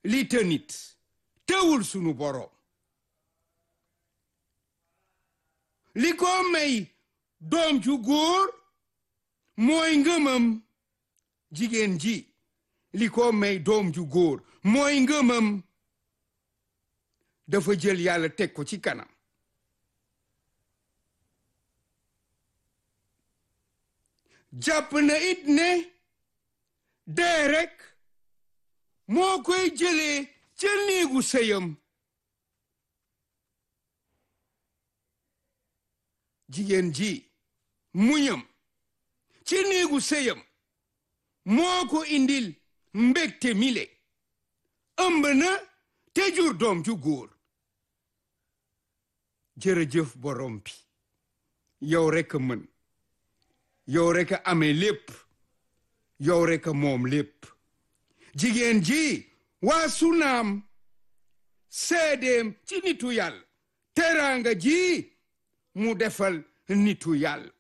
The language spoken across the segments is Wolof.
li të nit teewul sunu boroom li ko may doom ju góor mooy ngëmam jigéen ji li ko may doom ju góor mooy ngëmam dafa jël yàlla teg ko ci kanam jàpp na it ne dee rekk moo koy jëlee ca néegu sëyam jigéen ji muñam ci néegu sëyam moo ko indil mbégte mile ëmb na te jur doom ju góor jërëjëf borom bi yow rekk a mën yow rekk a amee lépp yow rekk a moom lépp jigéen ji waa sunaam seedeem ci nitu yàlla teraanga ji mu defal nitu yàlla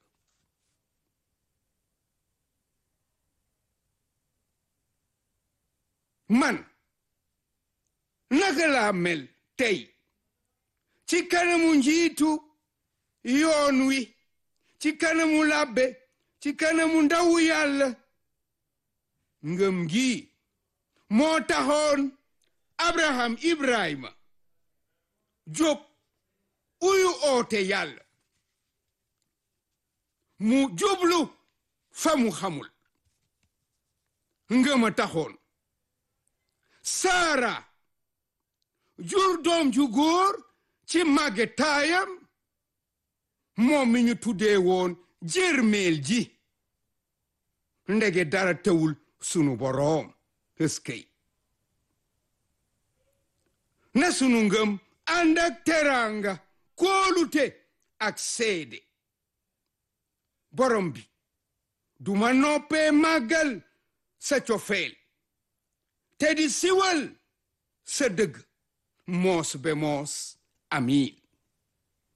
man naka laa mel tey ci kanamu njiitu yoon wi ci kanamu labbe ci kanamu ndawu yàlla ngëm gi moo taxoon abraham ibrahima jóg uyu oote yàlla mu jublu fa mu xamul ngëma taxoon saara jur doom ju góor ci màgge taayam moom mi ñu tuddee woon jërmeel ji ndege dara tewul sunu boroom ëskëy na sunu ngëm ànd ak teraanga kóolute ak seede borom bi duma noppee màggal sa cofeel te di siwal sa dëgg moos be moos amiin